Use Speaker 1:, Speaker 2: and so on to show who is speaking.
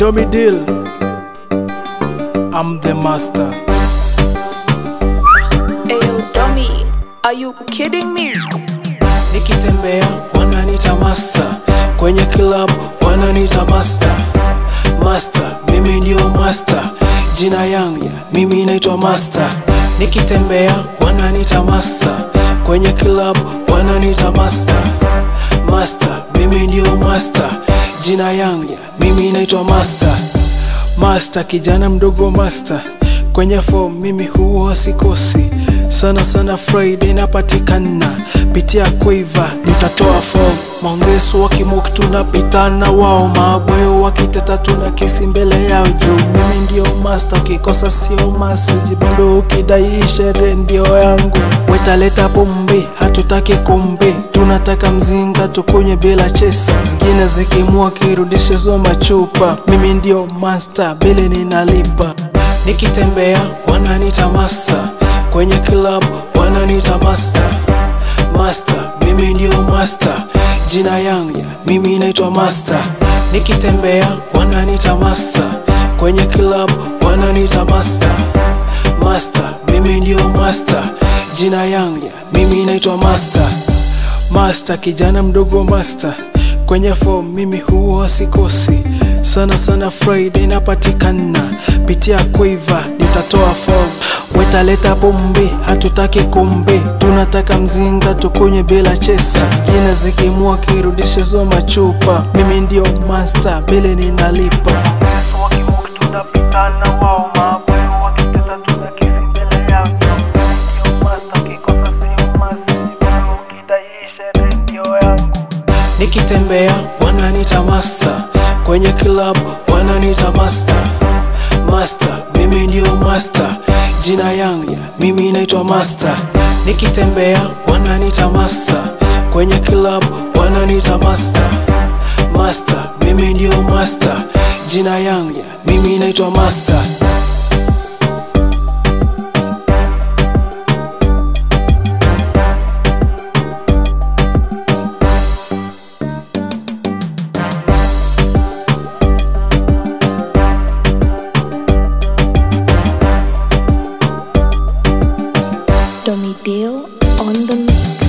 Speaker 1: Domi Deal. I'm the master.
Speaker 2: Ayo, dummy, are you kidding me?
Speaker 1: Nikitembea wananiita master, kwenye club wananiita master. Master, mimi ndio master, jina yangu mimi naitwa master. Nikitembea wananiita master, kwenye club wananiita master. Master, mimi ndio master, jina yangu mimi naitwa master. Master, kijana mdogo master, kwenye form mimi huwa sikosi sana sana. Friday napatikana, pitia Quiver nitatoa form. Maongeso wakimuk tunapitana, wao mabweo wakiteta tuna kesi mbele yao juu mimi ndio master, ukikosa sio message bado, ukidai sherehe ndio yangu. Wetaleta pombe, hatutaki kumbe, tunataka mzinga tukunywe bila chesa, zingine zikimua kirudishe zo machupa. Mimi ndio master, bili ninalipa. Nikitembea wananiita master, kwenye club wananiita master. Master, mimi ndio master, jina yangu mimi naitwa master. Nikitembea wananiita master, kwenye club wananiita master. Master, mimi ndio master, jina yangu mimi naitwa master. Master, kijana mdogo master, kwenye form mimi huwa sikosi sana sana. Friday napatikana, pitia Quiver nitatoa form. Wetaleta pombe, hatutaki kumbe, tunataka mzinga tukunywe bila chesa, zingine zikimua kirudishe zo machupa. Mimi ndio master, bile ninalipa. tunapitana wao mabweo wakiteta tuna kesi mbele yao ndio master, ukikosa sio master, ukidai sherehe ndio yangu. Nikitembea wananiita master, kwenye club wananiita master. Master, mimi ndio master, jina yangu mimi naitwa master. Nikitembea wananiita master, kwenye club wananiita master. Master, mimi ndio master, jina yangu mimi naitwa master.
Speaker 2: Dummy deal on the mix.